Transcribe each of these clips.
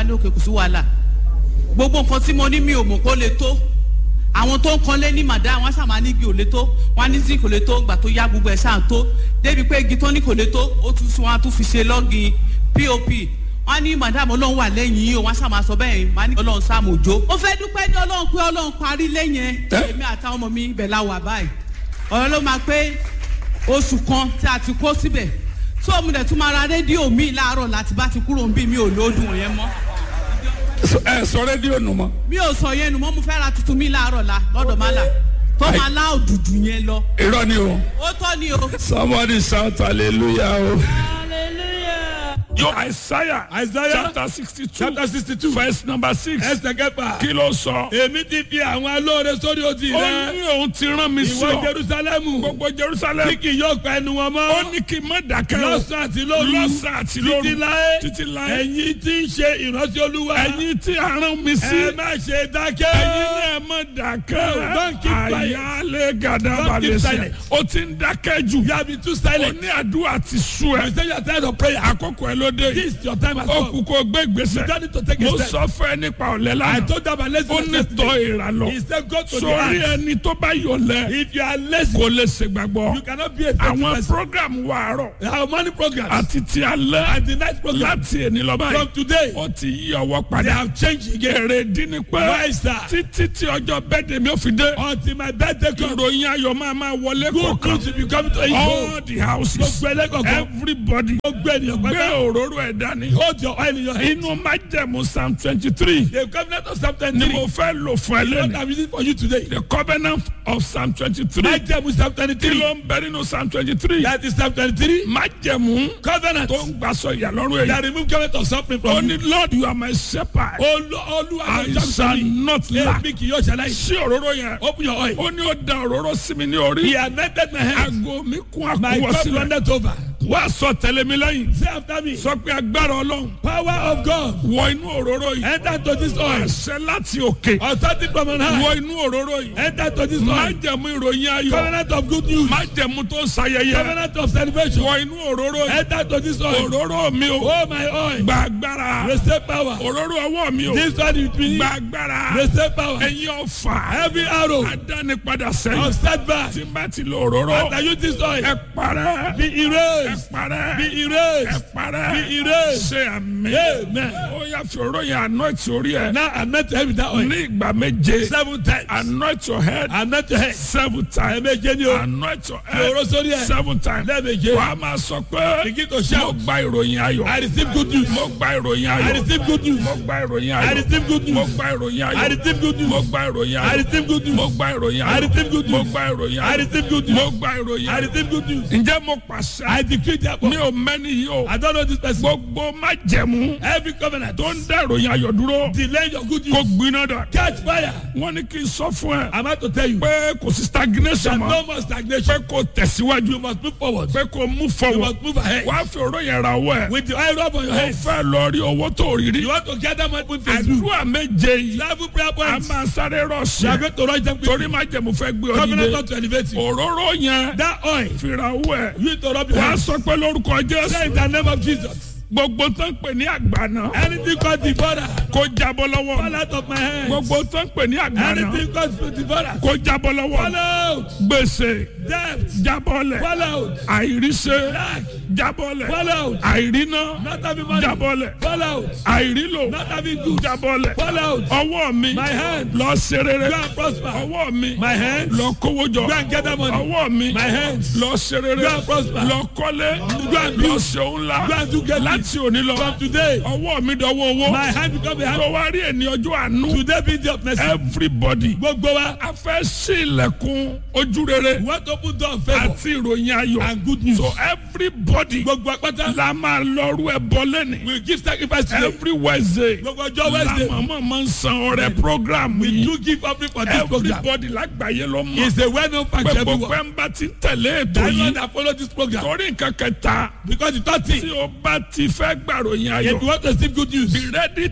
ní òkè kò sí wàhálà gbogbo nǹkan tí mo ní mi ò mọ̀ kó lè tó àwọn tó ń kanlé ní màdá wọn ṣàmà ní igi ò lè tó wọn ní sí kò lè tó gbà tó yá gbogbo ẹ̀ ṣáà tó débi pé igi tó ní kò lè tó ó tún sún wọn á tún fi ṣe lọ́gìn pop wọn ní madam ọlọ́run wà lẹ́yìn yìí o wọn ṣàmà sọ bẹ́ẹ̀ wọn ní ọlọ́run sáàmù òjò. ó fẹ́ dúpẹ́ ní ọlọ́run pé ọlọ́run parí lẹ́yìn ẹ̀ èmi àtàwọn ọmọ mi ibẹ̀ la wà báyìí ọ̀rọ̀ ló máa pé oṣù kan tí a ti kó síbẹ̀ tó o mu dẹ̀ tún máa ra rédíò mi láàárọ̀ láti bá ti kúrò ń bí mi ò lóòdùn yẹn mọ́ ẹ sọ rédíò nù mọ. mi ò sọ yẹn nu mọ́ mo fẹ́ ra tuntun mi láàárọ̀ la lọ́dọ̀ má la tó máa lá òdùdù yẹn lọ. irọ́ ni o. ó tọ́ ni o. somebody shout hallelujah o. hallelujah. yo isaiah Isaiah chapter sixty two chapter sixty two verse number six ẹsẹ̀ kẹfà kí ló sọ. èmi ti fi àwọn alóore sórí odi ó rẹ ní òun ti rán mi sí ìwọ ọ jerusalemu gbogbo jerusalem tí kì yóò pa ẹnu wọn mọ́ ó ní kí n má dákẹ́ o lọ́sàn àti lóru lọ́sàn àti lóru títí láé títí láé ẹ̀yin tí ń ṣe ìrántí olúwa ẹ̀yin tí a rán mi sí ẹ má ṣe dákẹ́ ẹ̀yin náà má dákẹ́ Don't keep quiet. àyálé gàdá Don't keep balẹ̀ sí silent. ó ti ń dákẹ́ jù you have been too ó silent ní àdúrà ti sú ẹ you say you are tired of prayer àkókò ẹ ló dé this is your time as ó well kú kó gbé you ìgbésẹ̀ don't need to take a mo step sọ fún ẹ nípa ọ̀lẹ́ I lánàá told them let's ó ní tọ́ ìrà lọ he said go to the sórí heart ẹni tó bá yọlẹ̀ if you are lazy kò lè ṣègbàgbọ́ you cannot be a faithful àwọn person program wa àárọ̀ our morning programs àti ti alẹ́ and the night programs láti èní lọ from báyìí today ó ti yí ọwọ́ they padà have changed again èrè dín ní pé why sir títí tí ọjọ́ bẹ́ẹ̀dẹ̀ mi ò fi dé until my birthday comes ìròyìn ayọ̀ máa máa wọlé good kọ̀ọ̀kan news will be coming to you all the houses gbogbo ẹlẹ́kọ̀ọ́kan everybody gbogbo ènìyàn gbé pátá òróró ẹ̀ dání hold your oil in your hand inú májẹ̀mú psalm twenty three the covenant of psalm twenty ni three mo fẹ́ lò fún ẹ what lẹ́nu i'm using for you today the covenant of psalm twenty three májẹ̀mú psalm twenty kí three ló ń bẹ nínú psalm twenty three that is psalm twenty three májẹ̀mú covenant tó ń gbàsọ ìyàlọ́rùn èyí that remove covenant of suffering ó from ní you lord you are my shepherd Olu- olúwa I ló jọ́ shall mi not lack èmi kì yóò ṣàlàyé sí òróró yẹn open your oil ó ní ó da òróró sí mi ní orí he anointed my head aago mi kún my àkúwọ́ cup sílẹ̀ runneth over wá sọ tẹ̀lé mi lẹ́yìn say after me sọ pé agbára ọlọ́run power of God wọ inú òróró yìí enter to this oil àṣẹ láti òkè authority from on high wọ inú òróró yìí enter to this oil májẹ̀mú ìròyìn ayọ̀ covenant of good news májẹ̀mú tó ń sayẹyẹ covenant of celebration wọ inú òróró yìí enter to this oil òróró mi o oh my oil gba agbára receive power òróró ọwọ́ mi o this one is me gba agbára receive power ẹ̀yin ọ̀fà every arrow adánipadà of sẹ́yìn setback tí n bá ti lo òróró after you this oil ẹ parẹ́ be ẹ erased parẹ́ be ẹ erased parẹ́ be erased ṣe àmì amen ó yà fi òróró yẹn anoint orí ẹ now anoint your head with that oil ní ìgbà méje seven times anoint your head anoint your head seven times ẹ̀ẹ̀méje ni o anoint your fi oró head sórí ẹ̀ seven times lẹ́ẹ̀méje wàá máa sọ pé begin to mo shout gba ìròyìn ayọ̀ I receive good news mo gba ìròyìn I ayọ̀ receive good news mo gba ìròyìn I ayọ̀ receive good mo news gba ìròyìn I ayọ̀ receive good mo news gba ìròyìn I ayọ̀ receive good mo news gba ìròyìn I ayọ̀ receive good mo news gba ìròyìn I ayọ̀ receive good mo news gba ìròyìn I ayọ̀ receive good news ǹjẹ́ mo pàṣẹ I decree that mi ò mẹ́ni yìí o I don't know this person gbogbo májẹ̀mú every covenant tó ń dá ìròyìn ayọ̀ dúró delay your good kó news gbiná dà catch fire wọ́n ní kí n sọ fún ẹ I'm about to tell you pé kò sí stagnation that mọ́ no more stagnation pé kò tẹ̀síwájú you must move forward pé kò mú you fọwọ́ must move ahead wàá fi òró yẹn ra owó ẹ̀ with the oil rub on your ó head fẹ́ lọ rí owó tó rí rí you want to gather money with Facebook àdúrà méje yìí travel prayer a points máa sáré you are rọ̀ṣẹ̀ going to rush them torí quickly májẹ̀mú fẹ́ gbé ọ covenant nílé not to elevate you òróró yẹn that oil fira owó ẹ̀ you need to rub your wàá hands sọ pé lórúkọ say jésù in the name of Jesus gbogbo tó ń pè ní àgbàna anything called devourer kó jábọ́ lọ́wọ́ fall out of my hands gbogbo tó ń pè ní àgbàna anything called devourer kó jábọ́ fall lọ́wọ́ out gbèsè debt jábọ́lẹ̀ fall out àìríṣẹ́ lack jábọ́lẹ̀ fall out àìríná not having money jábọ́lẹ̀ fall out àìrílò not having good jábọ́lẹ̀ fall out ọwọ́ mi My hand. lọ ṣe rere go and prosper ọwọ́ mi my hands lọ kówó jọ go and gather money ọwọ́ mi my hands lọ ṣe rere Go and prosper. lọ kọ́lé Go and lọ build. ṣe ńlá go and do get láti òní lọ from today ọwọ́ mi dọwọ́ owó my hand become a hand tó wá rí ẹni ọjọ́ àánú today be the of mercy everybody gbogbo wa a fẹ́ sí ilẹ̀kùn ojú rere we want to open door of favour àti ìròyìn ayọ̀ and good news so everybody gbogbo apata la máa lọ́rú ẹ bọ́ lẹ́ni we give sacrifice today every wednesday gbogbo ọjọ́ wednesday la mama máa ń san ọrẹ program we yìí do give offering for this program everybody lágbàáyé ló mọ̀ it's a well known fact pé to gbogbo everyone ẹ̀ ń bá ti tẹ̀lé ètò diamond yìí that follow this program torí nǹkan kẹta because the third tí thing o bá ti fẹ́ gbàròyìn if ayọ̀ you want to receive good news be ready to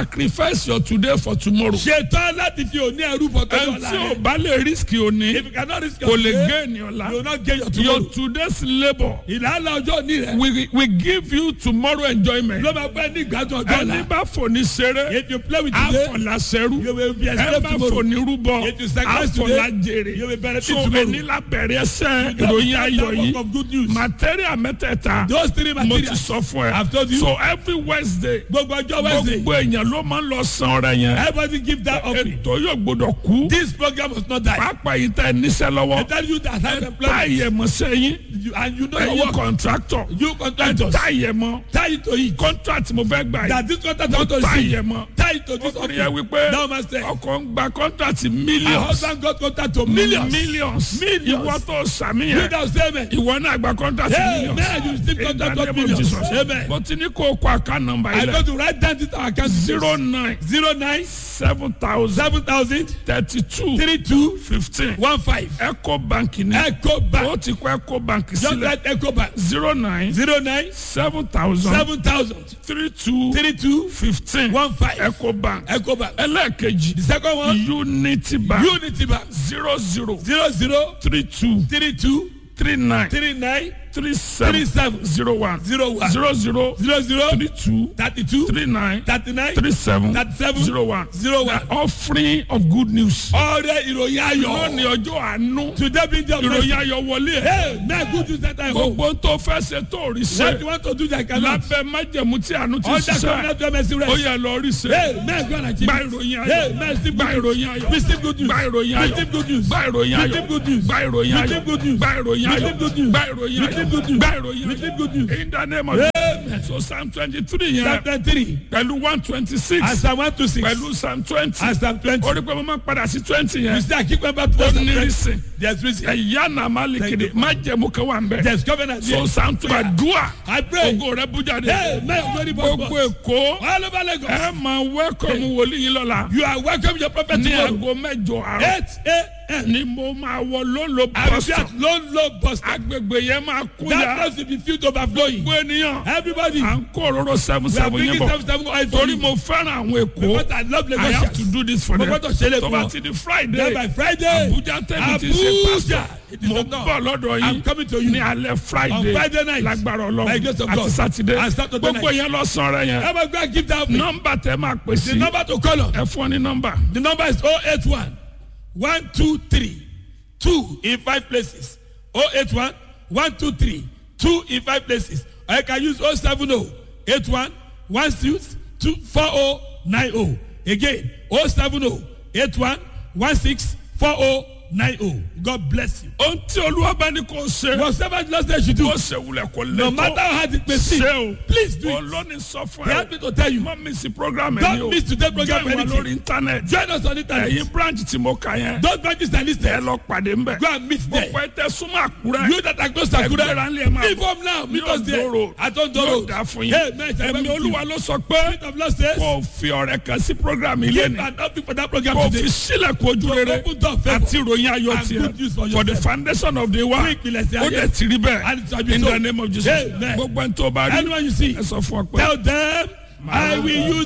sacrifice your today for tomorrow. ṣetán láti fi òní ẹrú bọ̀ tó ẹni dọ̀la tí o rẹ̀. bá lè risk òní if you cannot risk kò your lè today gé ènìyàn you will la. not get your your tomorrow. today's labour ìlànà ọjọ́ òní rẹ̀ we we give you tomorrow enjoyment. ló máa pẹ́ ní ìgbádùn ọjọ́ ẹni ọ̀la. bá fòní ṣeré if you play with today àfọ̀làṣẹ́rú you will be a ẹ slave bá tomorrow. fòní rúbọ If you sacrifice today, àfọ̀làjèrè you will benefit so tomorrow. ẹni lábẹ̀rẹ̀ ẹsẹ̀ You ìròyìn have ayọ̀ that work yìí of good news. material mẹ́tẹ̀ẹ̀ta those three mo ti materials sọ fún ẹ I've told you. so every wednesday gbogbo ọjọ́ wednesday gbogbo èèyàn ló máa ń lọ san ọrẹ yẹn everybody give that offering. ètò yóò gbọdọ̀ kú this program must not die. pápá yìí tẹ níṣẹ́ I lọ́wọ́ tell you that have tá employment ìyẹ̀mọ̀sẹ̀ yín you, and you know your ẹ̀yin work. contractor you contractors tá ìyẹ̀mọ̀ tie it to it. contract mo fẹ́ gbà yìí that this contract want to tá receive ìyẹ̀mọ̀ tie it to this ọkùnrin yẹn offering. wípé now master ọkọ̀ ń gba contract our millions husband got contract to millions. millions Millions. ìwọ tó sàmì you yẹn don say amen. ìwọ náà gba contract Hey, millions man, you receive In the contract of name of millions. Jesus. Amen. mo ti ní kó o kọ àká nọ́mbà I yìí go lẹ to write down this our account zero nine zero nine seven thousand seven thousand thirty two three two fifteen one five. eco bank ni Eco Bank. o ti kọ eco bank just sílẹ̀ write Eco Bank zero nine zero nine seven thousand seven thousand three two three two fifteen one five. eco bank Eco Bank. ẹlẹ́ẹ̀kejì the second one unity bank Unity Bank zero zero zero zero three two three two three nine three nine three seven three seven zero one zero one zero zero zero zero three two thirty two three nine thirty nine three seven thirty seven zero one zero one. the offering of good news. ọrẹ ìròyìn lónìí ayọ̀ ọjọ́ àánú today be the ìròyìn ayọ̀ wọlé ẹ̀ hey man good news center home gbogbo tó fẹ́ ṣe tó rí what ṣe you want to do that cannot lábẹ́ májẹ̀mú tí àánú ti under ṣiṣẹ́ covenant of mercy ó rest yẹ lọ rí ṣe hey man go and achieve gba it ìròyìn hey ayọ̀ man receive gba good news ìròyìn ayọ̀ receive good news gba ìròyìn ayọ̀ receive good news gba ìròyìn ayọ̀ receive good news gba ìròyìn ayọ̀ receive good news gba ìròyìn ayọ̀ receive good news gba ìròyìn ayọ̀ receive good news gba ìròyìn receive ayọ̀ good news in the name of Jesus so psalm twenty three yẹn chapter three pẹ̀lú one twenty six and psalm one to six pẹ̀lú psalm twenty and psalm twenty orí pé mo máa padà sí twenty you yẹn see I keep remember to ó us ní rísìn there's reason ẹ̀yà náà má lè kéde má jẹ̀mú kan wà ń bẹ̀ there's covenant so there psalm two àdúrà I pray ògo rẹ bú jáde hey man very gbogbo boss èkó all over Lagos ẹ máa wẹ́kọ̀mù wòlíì yín lọ́la you are welcome your prophet ní tomorrow aago mẹ́jọ àárọ̀ eight a.m. ni mo máa wọ lólo I will be bọ́sọ̀ at low low bus stop agbègbè yẹn máa kú that ya place will be filled overflowing gbogbo ènìyàn everybody à ń kó òróró seven we are seven yín bringing bọ̀ seven seven oil for torí you mo fẹ́ràn àwọn èkó but I love I have to Lagosians do this for mo them gbọ́dọ̀ ṣe lè tó fún bá ọ ti di then Friday by Friday Abuja tẹ́mi ti ṣe Abuja pastor it is mo not bọ̀ done lọ́dọ̀ I'm yín coming to you ní alẹ́ Friday on Friday night lágbára by grace Ọlọ́run of àti God Saturday and Saturday gbogbo night yẹn lọ sàn rẹ yẹn ever go and give that offering nọ́mbà tẹ máa pè the sí number to call on ẹ fún ọ ní nọ́mbà the number is oh eight one one two three two in five places oh eight one one two three two in five places or you can use oh seven oh eight one one six two four oh nine oh again oh seven oh eight one one six four oh nine oh God bless you. ohun tí olúwa bá ní kò ṣe whatever the Lord says you do kò ṣe wulẹ̀ kò lè no matter tó how hard it may seem ṣe o please do it olóni sọ fún he ẹ help me to tell you má mi sí program ẹ Don't ní o miss today's program join wa anything. lórí internet join us on internet ẹ̀yin branch tí mo kà yẹn those branches are ẹ listed lọ pàdé ńbẹ go and meet there gbogbo ẹ tẹ súnmọ́ àkúrẹ́ you that are close to Akure ẹgbẹ́ra ńlẹ̀ máa leave home now meet Ní us there Ondo at Ondo yóò road dá fún yín hey man it's a ẹ̀mí very olúwa good ló sọ pé spirit of Lord says kò fi ọ̀rẹ́ kan sí program ilé give ni an offering for that program kò fi today sílẹ̀kùn ojú rere open door favour àti ìròyìn ayọ̀ and good news for tiẹ̀ for the yourself. foundation of the fún world ìpìlẹ̀sẹ̀ ó ayé dẹ̀ ti rí bẹ́ẹ̀ and it shall be in so the name of Jesus Amen. gbogbo ẹni tó bá rí anyone you see ẹ sọ fún ọ pé. tell them I will use